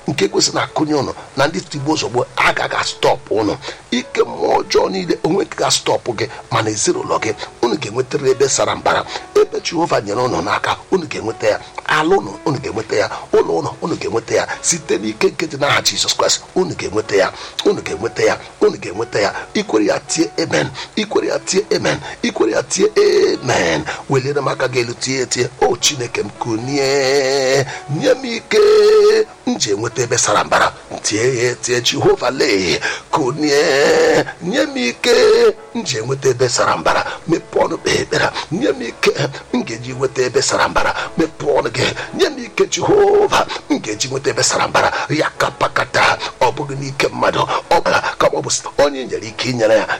nke kwesịrị na akụnye ụnụ na ndị tigbo ozugbo agaghị astọpụ ụnụ ike mmụọ ọjọọ niile onwe nke ga stọpụ gị mana ezinụlọ gị unu ga-enwetara ebe sara mbara ebe jehova nyere ụnụ n'aka unu ga-enweta ya ala ụnụ unu ga-enweta ya ụlọ ụnụ unu ga-enweta ya site n'ike nke dị n'aha jizọs kraịst unu ga-enweta ya unu ga-enweta ya unu ga-enweta ya ikwere ya tie amen ikwere ya tie amen ikwere ya tie amen welere m aka gị elu tie tie o chineke m kunie nye m ike m ji enweta ebe sara mbara tie ya tie jehova lee kunie nye m ike m ji enweta ebe sara mbara mepee ọnụ kpee ekpere nye m ike m ga-eji nweta ebe sara mbara mepee ọnụ gị nye m ike jehova m ga-eji nweta ebe sara mbara ya kapakata ọ bụghị n'ike mmadụ ọ bara ka ọ bụ onye nyere ike inyere ya